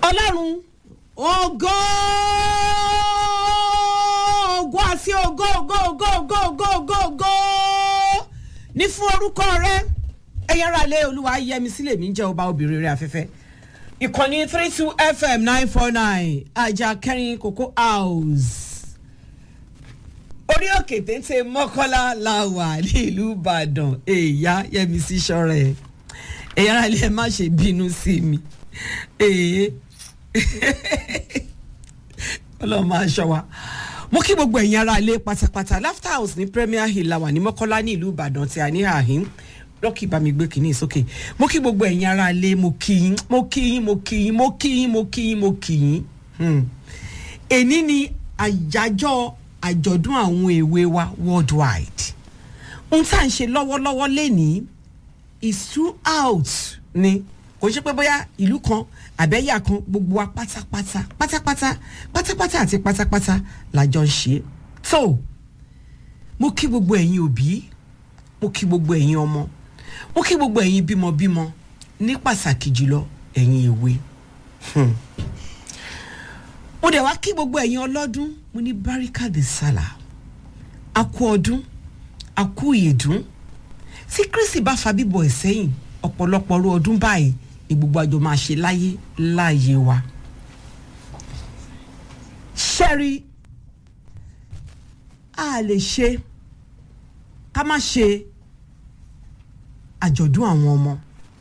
ọlọ́run ògo ògo àti ògo ògo ògo ògo ògo ògo ògo ní fún orúkọ rẹ ẹ̀yin ará ilé olúwa yẹmi sílẹ̀ mi jẹ́ ọba obìnrin rẹ̀ afẹ́fẹ́ ìkànnì three two fm nine four nine ajá kẹrin cocoa house orí òkè téńté mọ́kọ́lá la wà nílùú ìbàdàn èèyàn yẹmi sí sọ́rẹ́ ẹ̀yin ará ilé ẹ má ṣe bínú sí mi èè ọlọ́run máa ṣọ́ wa mo kí gbogbo ẹ̀yin ará ilé pátápátá laughter house ní premier hill la wà ní mọ́kọ́lá ní ìlú ìbàdàn tí a ní àhín lọ́kì bá mi gbé kínní sókè mo kí gbogbo ẹ̀yin ará ilé mo kí yín mo kí yín mo kí yín mo kí yín mo kí yín mo kí yín Hmm. èní ni àyájọ́ àjọ̀dún àwọn èwe wa worldwide ohun tá à ń ṣe lọ́wọ́lọ́wọ́ lénìí is throughout ni kò ṣe pé bóyá ìlú kan àbẹ́yà kan gbogbo wa pátápátá pátápátá pátápátá àti pátápátá làjọ ń ṣe tó mo kí gbogbo ẹ̀yin òbí mo kí gbogbo ẹ̀yin ọmọ mo kí gbogbo ẹ̀yin bímọbímọ ní pàtàkì jùlọ ẹ̀yin èwe Hmm. mo dẹ̀ wá kí gbogbo ẹ̀yin ọlọ́dún mo ní barika de sala a kú ọdún a kú ìyèdún tí kristi bá fa bíbọ̀ ẹ̀ sẹ́yìn ọ̀pọ̀lọpọ̀ ọrú ọdún báyìí ni gbogbo àjọ máa ṣe láyé láàyè wa. ṣẹ́rí a lè ṣe ká má ṣe àjọ̀dún àwọn ọmọ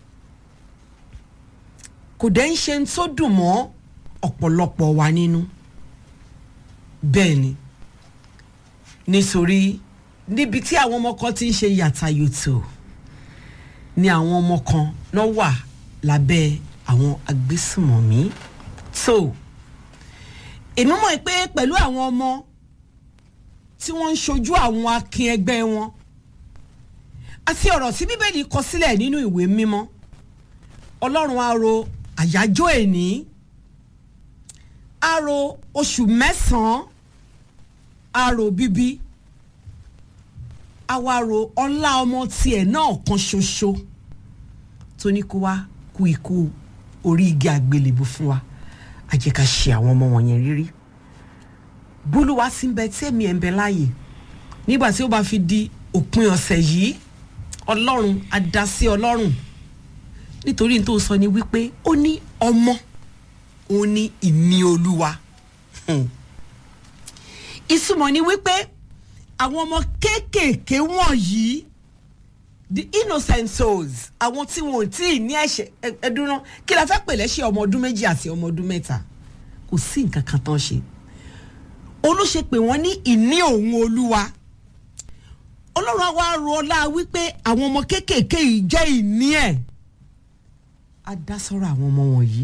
kò dẹ́ ń ṣe ń tó dùn mọ́ ọ̀pọ̀lọpọ̀ wa nínú bẹ́ẹ̀ ni nítorí níbi tí àwọn ọmọ kan ti ń ṣe yàtàyòtò ni àwọn ọmọ kan lọ wà lábẹ́ àwọn agbésùmọ̀mí tó èmi mọ̀ pé pẹ̀lú àwọn ọmọ tí wọ́n ń ṣojú àwọn akin ẹgbẹ́ wọn àti ọ̀rọ̀ tí bíbélì kọ sílẹ̀ nínú ìwé mímọ́ ọlọ́run á ro àyájọ́ èní á ro oṣù mẹ́sàn-án á ro bíbí á wá ro ọlá ọmọ tiẹ̀ náà kan ṣoṣo tó ní kó wá kú ikú orí igi àgbélébù fún wa á jẹ́ ká ṣe àwọn ọmọ wọ̀nyẹn rírí bólúwa sí ń bẹ tẹ́mi ẹ̀ ń bẹ láàyè nígbà tí ó bá fi di òpin ọ̀sẹ̀ yìí ọlọ́run á dá sí ọlọ́run nítorí n tó sọ ni wípé ó ní ọmọ òun ní ìní olúwa Hmm. ìtumọ̀ ni wípé àwọn ọmọ kéékèèké wọ̀nyí the innocent souls àwọn tí wọn ò tí ì ní ẹ̀ṣẹ̀ ẹ- ẹdúná kí la fẹ́ pè lẹ́ṣẹ̀ ọmọ ọdún méjì àti ọmọ ọdún mẹ́ta kò sí nǹkan kan tán ṣe olóṣè pé wọ́n ní ìní òun olúwa ọlọ́run á wá ro ọlá wípé àwọn ọmọ kéékèèké yìí jẹ́ ìní ẹ̀ á dá sọ́rọ̀ àwọn ọmọ wọ̀nyí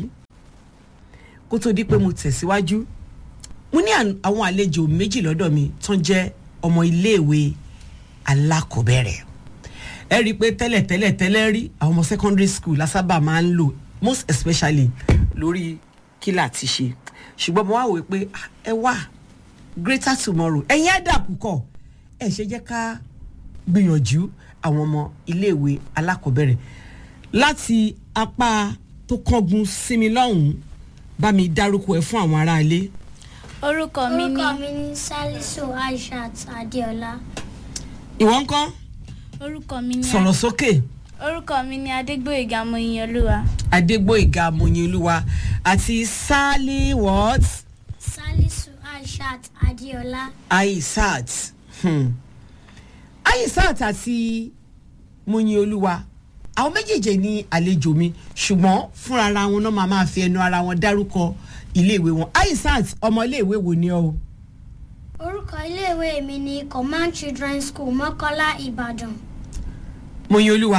kó tó di pé mo tẹ̀síwájú mo ní àn- àwọn àlejò méjì lọ́dọ̀ mi tán jẹ́ ọmọ iléèwé alákọ̀ọ́bẹ̀rẹ̀ ẹ rí i pé tẹ́lẹ̀ tẹ́lẹ̀ tẹ́lẹ̀ rí àwọn ọmọ secondary school lásábà máa ń lò most especially lórí kílà ti ṣe ṣùgbọ́n mo wá wò ó pé ah, ẹ wá greater tomorrow ẹ̀yin ẹ̀ dà púpọ̀ ẹ̀ ṣe jẹ́ ká gbìyànjú àwọn ọmọ iléèwé alákọ̀ọ́bẹ̀rẹ̀ láti apá tó kángun sí mi lọ́hùn-ún bá mi dárúkọ ẹ̀ fún àwọn aráalé orúkọ mi ní orúkọ mi ní salisu aishat adeola ìwọ ńkọ́ orúkọ mi ní sọ̀rọ̀ sókè orúkọ mi ní adégbòyègà mọyìnolúwa adégbòyìgá mọ̀nyẹ́lúwa àti sally what salisu aishat adeola aisat hmm. aisat àti mọ̀nyẹ́lúwa àwọn méjèèjì ní àlejò mi ṣùgbọ́n fúnra ara wọn náà máa máa fi ẹnu ara wọn dárúkọ iléèwé wọn aisat ọmọ iléèwé wo ni ọ o orúkọ iléèwé mi ní command children's school mọ́kọ́lá ìbàdàn mọ̀nyẹ́lúwa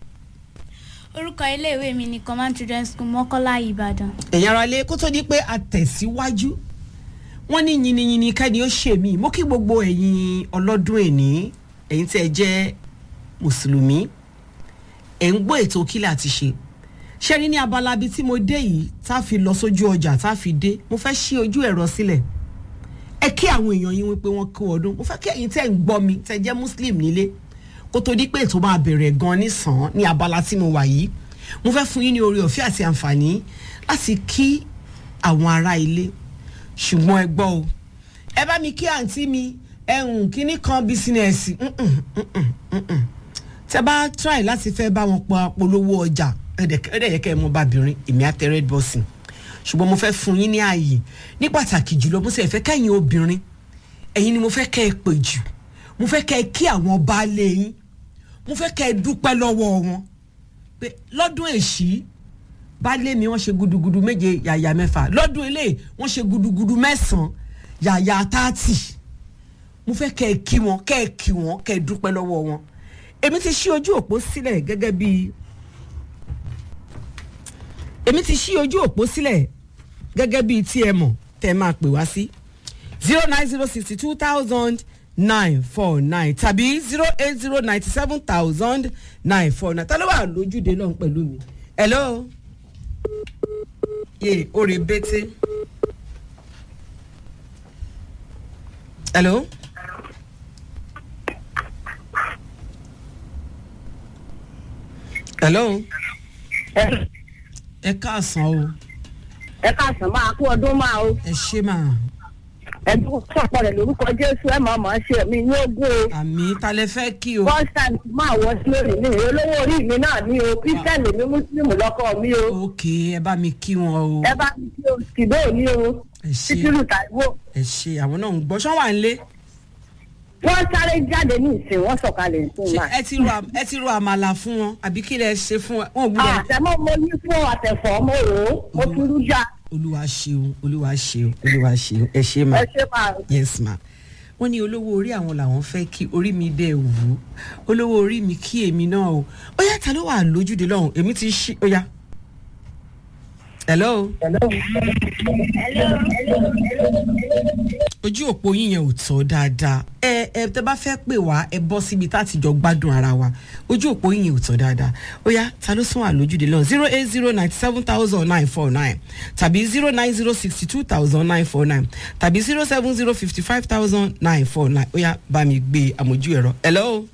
orúkọ iléèwé mi ní command children's school mọ́kọ́lá ìbàdàn ẹ̀yin ara lé kó tó di pé a tẹ̀síwájú wọ́n ní yìnyínyìnyín kẹ́ni ó ṣe mí mo kí gbogbo ẹ̀yin ọlọ́dún èní ẹ̀yin tí ẹ jẹ́ mùsùlùmí ẹ̀ ń gbọ́ ètò kílà àti ṣe ṣé rí ní abala bíi tí mo dé yìí tá a fi lọ sójú ọjà tá a fi dé mo fẹ́ ṣí ojú ẹ̀rọ sílẹ̀ ẹ kí àwọn èèyàn yín wípé wọ́n kú ọdún mo fẹ́ kí ẹ̀yin tẹ́ ń gbọ́ mi tẹ́ jẹ́ muslim nílé kó tó di pé ètò máa bẹ̀rẹ̀ gan nísàn ní abala tí mo wà yìí mo fẹ́ fún yín ní oore ọ̀fẹ́ àti àǹfààní láti kí àwọn ará ilé ṣùgbọ́n ẹ gbọ́ o ẹ bá mi kí àǹtí mi ẹ̀hún kínní kan bísínẹ́sì tẹ bá try láti fẹ́ bá wọn pa polówó ọjà ẹ̀dẹ̀ yẹ kẹ́ ẹ mọ bàbírin èmi àtẹ red bus ṣùgbọ́n mo fẹ́ fún yín ní ààyè ní pàtàkì jùlọ mo sì fẹ́ kẹ́yìn obìnrin ẹ̀yin ni mo fẹ́ kẹ́ ẹ pè jù mo fẹ́ kẹ́ ẹ kí àwọn baálé yín mo fẹ́ kẹ́ ẹ dúpẹ́ lọ́wọ́ wọn pé lọ́dún èṣí baálé mi wọ́n ṣe gudugudu méje yàyà mẹ́fà lọ́dún ilé wọ́n ṣe gudugudu mẹ́sàn-án yàyà tààtì mo fẹ́ kẹ́ ẹ kí wọn kẹ́ ẹ kí wọn kẹ́ ẹ dúpẹ́ lọ́wọ́ wọn èmi ti ṣí ojú òpó sílẹ̀ gẹ́gẹ́ bí èmi ti ṣí ojú òpó sílẹ̀ gẹ́gẹ́ bí tí ẹ mọ̀ tẹ́ ẹ máa pè wá sí zero nine zero sixty two thousand nine four nine tàbí zero eight zero ninety seven thousand nine four nine ta ló wà lójúde lọ́hùn pẹ̀lú mi hello yé orí bété hello. hello ẹ káàsán o ẹ káàsán máa kú ọdún máa o ẹ ṣé máa ẹbí sọpọ rẹ lórúkọ jésù ẹ máa máa ṣe mí ní ogún o àmì ta lẹ fẹ́ kí o first time máa wọ sí lónìí ní olówó orí mi náà ní o kírísítẹ́nì mi mùsùlùmí lọ́kọ mi o ok ẹ bá mi kí wọn o ẹ bá mi kí o kìdó ní o ẹ ṣé títírù tàìwò ẹ ṣé àwọn náà ń gbọ́ ṣán wà ń lé wọ́n sáré jáde ní ìsìn wọ́n sọ̀kalẹ̀ ìsìn ṣé náà. ẹ ti ro am- ẹ ti ro àmàlà fún wọn àbí kí lẹ ṣe fún wọn wọn ò gbúdọ̀ àtẹ̀mọ́ mo ní fún àtẹ̀fọ́ mo rò ó mo fi rú já olúwa ṣeun olúwa ṣeun olúwa ṣeun ẹ ṣé ma ẹ ṣe máa yes ma wọ́n ní olówó orí àwọn làwọn fẹ́ kí orí mi dẹ̀ wù ú olówó orí mi kí èmi náà o ó yá ta ló wà lójúde lọ́hùn èmi ti ṣí ó yá hello ojú òpó yín yẹn ò tọ́ dáadáa ẹ ẹ tẹ bá fẹ́ pè wá ẹ bọ́ síbi tá a ti jọ gbádùn ara wa ojú òpó yín yẹn ò tọ́ dáadáa ó yá ta ló sún àlójúde lọ́hùn zero eight zero ninety seven thousand nine four nine tàbí zero nine zero sixty two thousand nine four nine tàbí zero seven zero fifty five thousand nine four nine ó yá bá mi gbé àmójú ẹ̀rọ hello.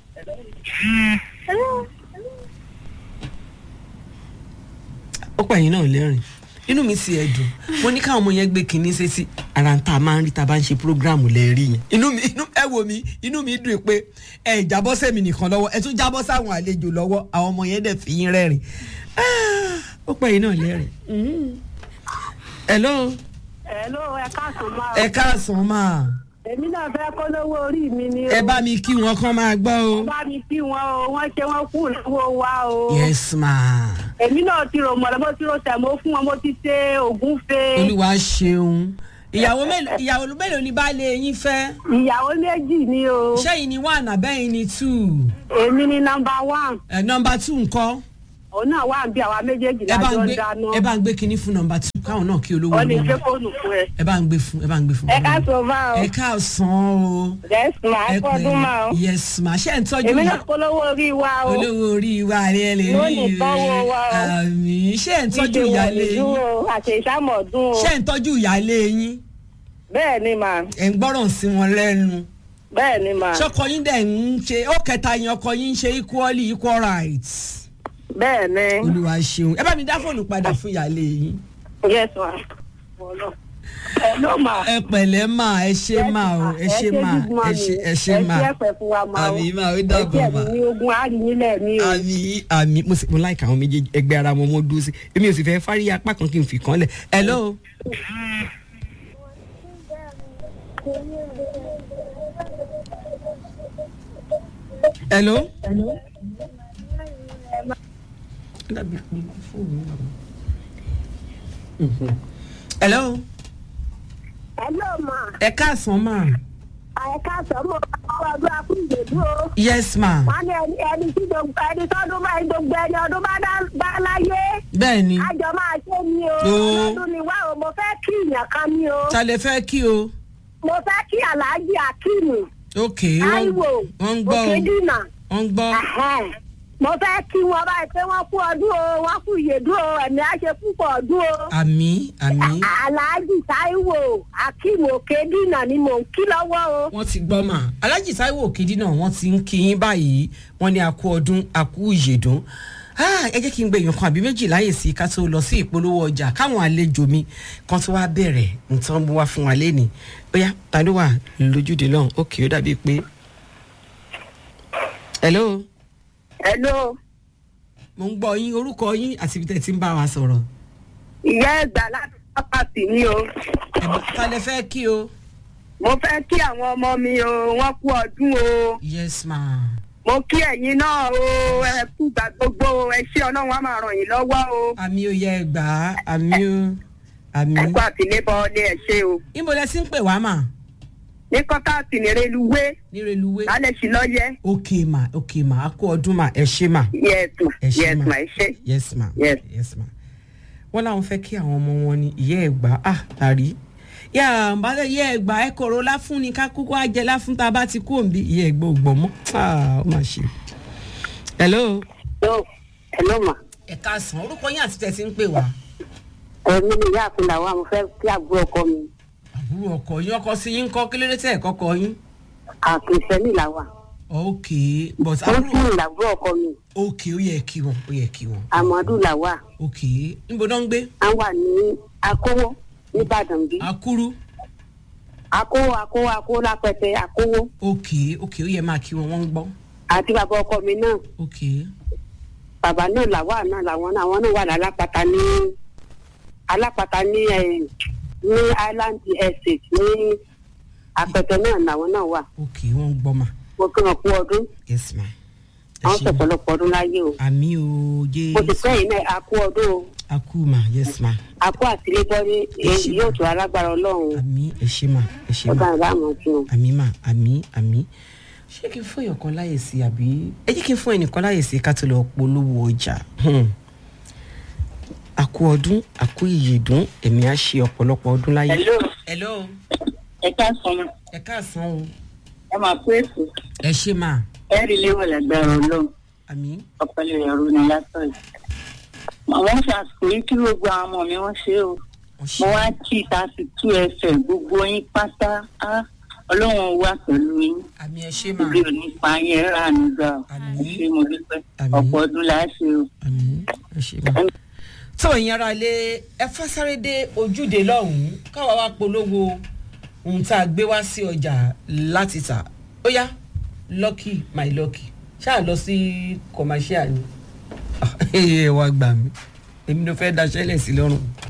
ó pẹ̀yìn náà lẹ́rìn inú mi sì ẹ̀dùn mo ní káwọn ọmọ yẹn gbé kinní sétí ara ń ta máa ń rí ta bá ń ṣe prógráàmù lẹ́ẹ̀rí yẹn inú mi inú ẹ wò mí inú mi dùn pé ẹ jábọ́ sẹ́mi nìkan lọ́wọ́ ẹ tún jábọ́ sáwọn àlejò lọ́wọ́ àwọn ọmọ yẹn dẹ̀ fi yín rẹ́rìn Ah, ó pẹ̀yìn náà lẹ́rìn. Mhm. hello Hello, ẹ káàsán máa ẹ káàsán máa èmi náà fẹ́ kó lówó orí mi ni o ẹ bá mi kí wọn kán máa gbọ́ o bá mi kí wọn o wọ́n ṣe wọ́n kú lọ́wọ́ wa o. yes ma èmi náà ti rò mọ̀lẹ́ mo ti rò tẹ̀mọ́ fún wọn mo ti ṣe ògúnfe. olúwa ṣeun ìyàwó mélòó ìyàwó mélòó ni baálé yín fẹ́ ìyàwó méjì ni o. ṣẹ́yìn ni one àbẹ́yìn ni two èmi ni nọmba one ẹ̀ nọmba two ńkọ́. òun náà wà bí àwa méjèèjì ẹ bá ń lájọ ń gbé dáná. ẹ bá ń gbé kinní fún nọmba two káwọn náà kí olówó ó ní olówó gbé fóònù fún ẹ. ẹ bá ń gbé fún ẹ bá ń gbé fún. ẹ ká sọ bá o. ẹ káàsán o yes ma ẹ kọ́dún ma o. yes ma ṣé ẹ ń tọ́jú èmi ìyá náà polówó orí wa o. olówó orí wa rẹ lè Yóò rí ní tọ́wọ́ wa o. àmì ṣé ẹ ń tọ́jú Ìdè ìyálé wọ̀nyí yín dúró àti ìsámọ̀dún o. ṣé ẹ ń tọ́jú ìyálé yín bẹ́ẹ̀ ni mà ẹ ń gbọ́ràn sí wọn lẹ́nu bẹ́ẹ̀ ni mà ṣọkọ yín dẹ̀ ń ṣe ó kẹta yín ọkọ yín ń ṣe equally equal rights bẹ́ẹ̀ ni. olúwa ṣeun ẹ bá mi dá fóònù padà fún ìyálé yín. yes ma. ẹ ló mà. ẹ pẹ̀lẹ́ mà ẹ ṣe mà o ẹ ṣe mà ẹ ṣe ẹ ṣe mà ẹ ṣe ẹ̀pẹ̀ fún wa ma o. àmì mà ó dàbọ̀ mà ẹ jẹ́ mi ní ogun àríyìnlẹ̀ mi o. àmì àmì mo sì mo láìka àwọn méjèèjì ẹgbẹ́ ara wọn mo dúró sí èmi ò sì fẹ́ fárí apá kan kí n fi kàn lẹ̀ hello. hello. hello. ẹ ló mà. ẹ káàsán mà. àyẹ̀ká sọ́mọ́ ọdún akúndèdú o. yes ma. wọ́n ní ẹni ẹni tí gbogbo ẹni tọ́dún bá gbogbo ẹni ọdún bá dá- bá láyé. bẹ́ẹ̀ ni àjọ máa ṣe ni o. Oo. lọ́dún ni wá o mo fẹ́ kí ìyàn kan ni o. ta lè fẹ́ kí o. mo fẹ́ kí aláàjì akíìmù. ok wọ́n táíwò wọ́n ń gbọ́ o òkèdínà. wọ́n ń gbọ́. Ẹ̀hẹ́n. mo fẹ́ kí wọn báyìí pé wọ́n kú ọdún o wọ́n kú ìyèdú o ẹ̀mí á ṣe púpọ̀ ọdún o. àmì àmì aláàjì táíwò akíìmù òkèdínà ni mò ń kí lọ́wọ́ o. wọ́n ti gbọ́ mà alájì táíwò òkèdí náà wọ́n ti ń kí yín báyìí wọ́n ní àkú ọdún àkú ìyèdún Ah, ẹ jẹ́ kí n gbé èèyàn kan àbí méjì láyè sí ká tó lọ sí ìpolówó ọjà káwọn àlejò mi kan tó wá bẹ̀rẹ̀ nǹkan bó wá fún wa lẹ́nìí bóyá ta ló wà lójúde lọ́hùn ókè ó dàbí pé. hello hello mo ń gbọ́ yín orúkọ yín àti ibi tẹ́ ti ń bá wa sọ̀rọ̀ ìyá ẹgbà láti pápátì ni o ẹ̀bùn ta lẹ fẹ́ kí o. mo fẹ́ kí àwọn ọmọ mi o wọ́n kú ọdún o yes ma mo kí ẹ̀yin náà o ẹ kú gbà gbogbo o, ẹ ṣé ọlọ́run á máa ràn yín lọ́wọ́ o àmì ò yẹ gbà á àmì ò àmì. ẹ kú àtìlébọ̀ ní ẹ ṣé o ibo lẹ ti ń pè wá mà ní kọ́tàtì ní reluwé ní reluwé. lálẹ́ sí lọ́yẹ́ ok ma ok ma a kó ọdún ma ẹ ṣe ma. yes ma ẹ ṣé yes ma ma ẹ ṣé yes ma Yes. yes ma wọ́n láwọn fẹ́ kí àwọn ọmọ wọn ní ìyá ẹ̀ gbà á àrí yà bá ìyá ẹ̀ gbà ẹ̀ kọ̀rọ̀ láfún ni ká kúkú á jẹ láfún tá a bá ti kú òǹbí ìyá ẹ̀ gbọ́ ògbọ́n mọ́ Ah, ó mà ṣe. hello. Hello, hello ma. ẹ káàsán orúkọ yín àti tẹ̀sí ń pè wá. Èmi ni ìyá àfin làwọn mo fẹ́ kí àbúrò ọkọ mi. àbúrò ọkọ yín ọkọ sí yín kọ́ kí ló dé tẹ̀ ẹ̀ kọ́kọ́ yín. Àkìsẹ́nì làwà. ok but Wọ́n àbúrò sì ń làbúrò ọkọ mi. ok ó yẹ kí wọn ó yẹ kí wọn. Àmọ́dù làwà. ok níbo náà ń gbé. À ń wà ní Akówó nìbàdàn bí. akúrú. Akówó Akówó Akówó lápẹtẹ Akówó. ok ok ó yẹ máa kí wọn wọ́n ń gbọ́. Àti bàbá ọkọ mi náà. ok Bàbá náà làwà náà làwọn náà àwọn náà wà lálápàtà ní alápàtà ní ẹ̀ ní Island Estate ní apẹtẹ náà làwọn náà wà. ok wọ́n ń gbọ́ ma. Mo kí wọn kú ọdún. yes ma. ẹ Àwọn ṣé ma. sọ̀pọ̀lọpọ̀ ọdún láyé o. àmì o Mo sì jésù. fẹ́ yìí náà a kú ọdún o. akú ma yes ma. àpò àtìlébọ́rí èyí yóò tó alágbára ọlọ́run àmì ẹ ṣé ma ẹ ṣé ọba ma. ìbámu tí o. àmì ma àmì àmì. ṣé kí n fún èèyàn kan láyè sí àbí ẹ jẹ́ kí n fún ẹnìkan láyè sí ká tó lọ polówó ọjà. Hmm. àkú ọdún àkú ìyèdún èmi á ṣe ọ̀pọ̀lọpọ̀ ọdún láyé. Hello, hello ẹ káàsán ma. ẹ káàsán o. ẹ máa pé èso. ẹ ṣé ma ẹ rí léwọ̀ lágbára ọlọ́run. àmì ọpẹlẹ ẹrú ni látọ̀ yìí. àwọn ṣàṣkò yìí kí gbogbo àwọn ọmọ mi wọ́n ṣe o. wọ́n ṣe. mo wá kí thirty two fm gbogbo yín pátá á ọlọ́run wà pẹ̀lú yín. àmì ẹ ṣé ma ibi ò ní pa yín ẹ rà nígbà o. Àmín. ẹ ṣé mo dúpẹ́. Àmín. ọ̀pọ̀ ọdún la ṣe o. àmì ẹ ṣé ma. tó ìyẹn ara lé ẹ fásáré dé ojúde lọ́hùn-ún káwa wá polówó ohun tá a gbé wá sí ọjà láti tà ó yá lucky my lucky ṣáà lọ sí commercial ni ẹ wá gbà mí èmi ló fẹ́ daṣẹ́lẹ̀ sí lọ́rùn.